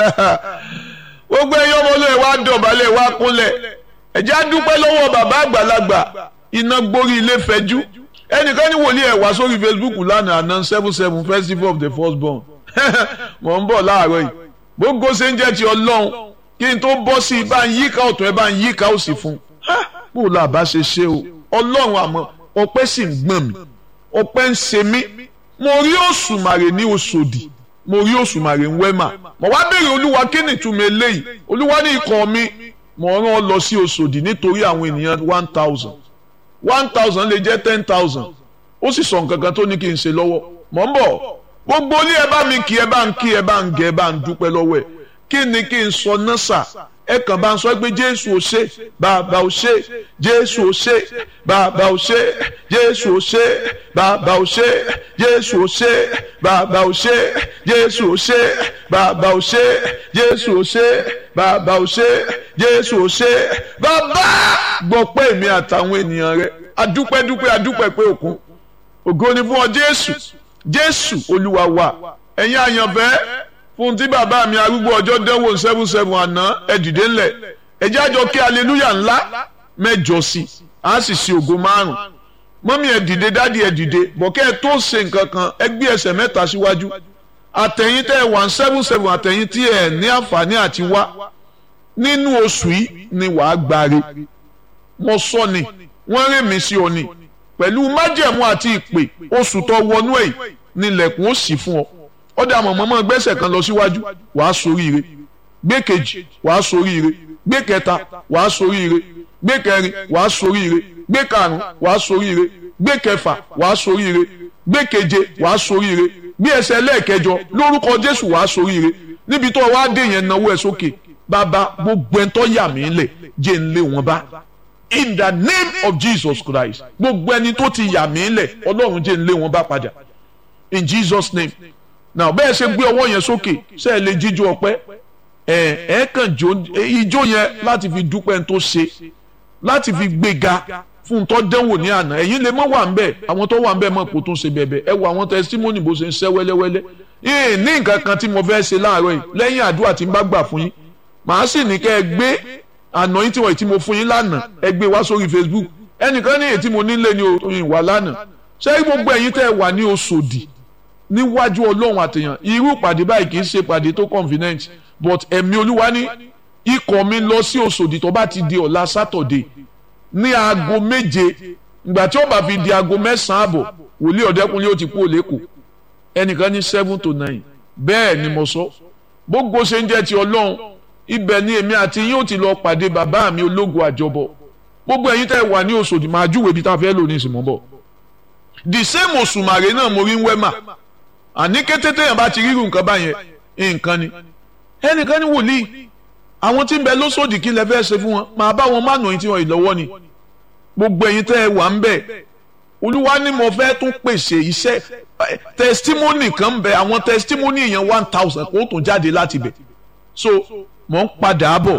gbogbo ẹ̀yin ọmọ olóyè wa dọ̀bálẹ̀ wa kúnlẹ̀ ẹ̀jẹ̀ á dúpẹ́ lọ́wọ́ bàbá àgbàlagbà iná gbórí ilé fẹ́jú ẹnìkan ní wòlíì ẹ̀ wá sórí Facebook lánàá àná seven seven festival of the first born mọ̀ ń bọ̀ láàárọ̀ yìí gbogbo ṣe ń jẹ́ ti ọlọ́run kí n tó bọ́ sí i bá ń yíká ọ̀tún ẹ bá ń yíká òsì fún un bó la bá ṣe ṣe o ọlọ́run àmọ́ ọpẹ́ sì ń gbọ̀n mi ọpẹ́ ń ṣe mí mo rí òṣùmàrè ní Òṣòdì mo rí òṣùmàrè ń wẹ́mà mo wá béèrè olúwa kí ni ìtumọ̀ eléyìí olúwa ní ikọ̀ mi mo rán ọ lọ sí Òṣòdì nítorí àwọn ènìyàn one thousand one thousand lè jẹ́ ten thousand ó sì sọ nǹkan kan tó ní kí n ṣe lọ́wọ́ mọ̀ ń bọ̀ gbogbo ilé ẹ bá mi kí ẹ bá ń kí ẹ bá ń gẹ ẹ bá ń dúpẹ́ lọ́wọ́ ẹ kí ni kí n sọ náà sà ẹ kàn bá ń sọ pé jésù ò ṣe bàbá ò ṣe jésù ò ṣe bàbá ò ṣe jésù ò ṣe bàbá ò ṣe jésù ò ṣe bàbá ò ṣe jésù ò ṣe bàbá ò ṣe jésù ò ṣe bàbá ò ṣe jésù ò ṣe bàbá gbọ́ pé èmi àtàwọn ènìyàn rẹ adúpẹ́dúpẹ́ adúpẹ́ pé òkun ògo ni fún ọ jésù jésù olúwa wa ẹ̀yin àyànfẹ́ fún tí bàbá mi arúgbó ọjọ́ dánwò seven seven àná ẹ dìde ńlẹ̀ ẹ jẹ́ àjọ kí aleluya ńlá mẹ́jọ sí a sì ṣe ògo márùn mọ́mí ẹ dìde dádì ẹ dìde bọ̀kẹ́ ẹ tó ṣe nǹkan kan ẹ gbé ẹsẹ̀ mẹ́ta síwájú àtẹ̀yìn tẹ́ ẹ one seven seven àtẹ̀yìn tí ẹ ní àǹfààní àti wá nínú oṣù yìí ni wàá gbáre mo sọ ni wọ́n rìn mí sí ọ ni pẹ̀lú májẹ̀mú àti ìpè oṣù tó wọnú ẹ̀ nílẹ̀kùn ó sì fún ọ ọdẹ àmọ̀ mọ́mọ́ gbẹ́sẹ̀ kan lọ síwájú wàá soríire gbé kejì wàá soríire gbé kẹta wàá soríire gbé kẹrin wàá soríire gbé karùn wàá soríire gbé kẹfà wàá soríire gbé keje wàá soríire gbé ẹsẹ̀ lẹ́ẹ̀kẹjọ lórúkọ Jésù wàá soríire níbi tó wàá dé yẹn náwó ẹ sókè bàbá gbogbo ẹ̀ tó yà mí lẹ̀ jẹ́ ń lé wọn bá in the name of Jesus Christ gbogbo ẹni tó ti yà mí lẹ̀ Ọlọ́run jẹ́ ń lé wọn bá padà in Jesus name now bẹ́ẹ̀ ṣe gbé ọwọ́ yẹn sókè ṣe é lè jíjó ọpẹ́ ẹ ẹ kàn jó ijó yẹn láti fi dúpẹ́ tó ṣe láti fi gbéga fún tó dẹ́wò ní àná ẹ̀yin lè mọ́ wà ń bẹ̀ àwọn tó wà ń bẹ̀ mọ̀ kó tún ṣe bẹ̀bẹ̀ ẹ wo àwọn testimony bó ṣe ń ṣẹ́ wẹ́lẹ́wẹ́lẹ́ yìí ní nǹkan kan tí mo fẹ́ ṣe láàárọ̀ yìí lẹ́yìn àdúrà tí n bá gbà fún yín màá sì ní kẹ́ ẹ gbé àná yín tí wọ́n ti mo fún yín lánàá ẹ gbé wá sórí Facebook ẹnìkan ní èyí tí mo nílé ní òyìn wà lánàá ṣé gbogbo ẹ̀yin tẹ́ ẹ wà ní Òṣòdì níwájú ọlọ́run àtẹ̀yàn irú ìpàdé báyìí kì í ṣe ìpàdé tó convenient but ẹ̀mí olúwa ní ikọ̀ mi lọ sí Òṣòdì tó bá ti di ọ̀la Saturday ní aago méje ìgbà tí ó bá fi di aago mẹ́sàn-án àbọ̀ wòlíì ọ̀dẹ́kunlé ó ti kú òlékò ẹnìkan ní seven to nine bẹ́ẹ̀ ni mo sọ gbogbo ṣe ń jẹ́ ti ọlọ́run ibẹ̀ ni èmi àti yín ó ti lọ pàdé bàbá mi ológun àjọbọ gbogbo ẹ̀yin tẹ́ wà ní Òṣòdì máa júwèé ibi tá a fẹ́ lò ní ìsìn mọ́ bọ̀ the same òṣùmàrè náà mo rí ń wẹ́mà àní kété téèyàn bá ti rírun nǹkan báyẹn nǹkan ni ẹnìkan ní wòlíì àwọn tí ń bẹ lóṣòdì kí lẹ fẹ́ ṣe fún wọn máa bá wọn má nù yín tí wọn ìlọ́wọ́ ni gbogbo ẹ̀yin tẹ́ ẹ wà ń bẹ̀ olúwa ni mo fẹ́ tún pèsè iṣẹ́ testimony kan ń bẹ àwọn testimony yẹn one thousand kó tún jáde láti bẹ̀ so mò ń padà bọ̀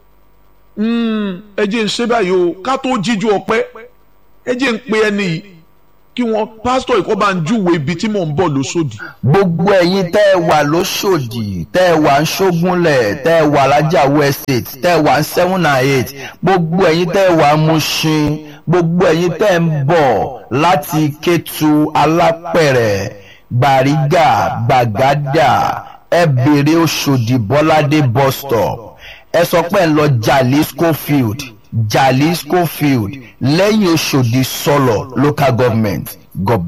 ẹ jẹ́ ń ṣe báyìí o ká tó jíjú ọpẹ́ ẹ jẹ́ ń pe ẹni yìí kí wọn pásítọ̀ ìkọ́ bá ń júwe ibi tí mò ń bọ̀ lóṣòdì. gbogbo ẹ̀yin tẹ́ ẹ wà lóṣòdì tẹ́ ẹ wà ń ṣógúnlẹ̀ tẹ́ ẹ wà lájàwó estate tẹ́ ẹ wà ń seven and eight gbogbo ẹ̀yin tẹ́ ẹ wà ń Mushin gbogbo ẹ̀yin tẹ́ ẹ ń bọ̀ láti Kétu Alápẹ̀rẹ̀ Gbàrígà Gbàgádà ẹ bèrè Òṣòdì Bọ́ládé bus stop ẹ sọ pé ẹ ń lọ Jalisco field Jalisco field lẹ́yìn Òṣòdì sọlọ local government. God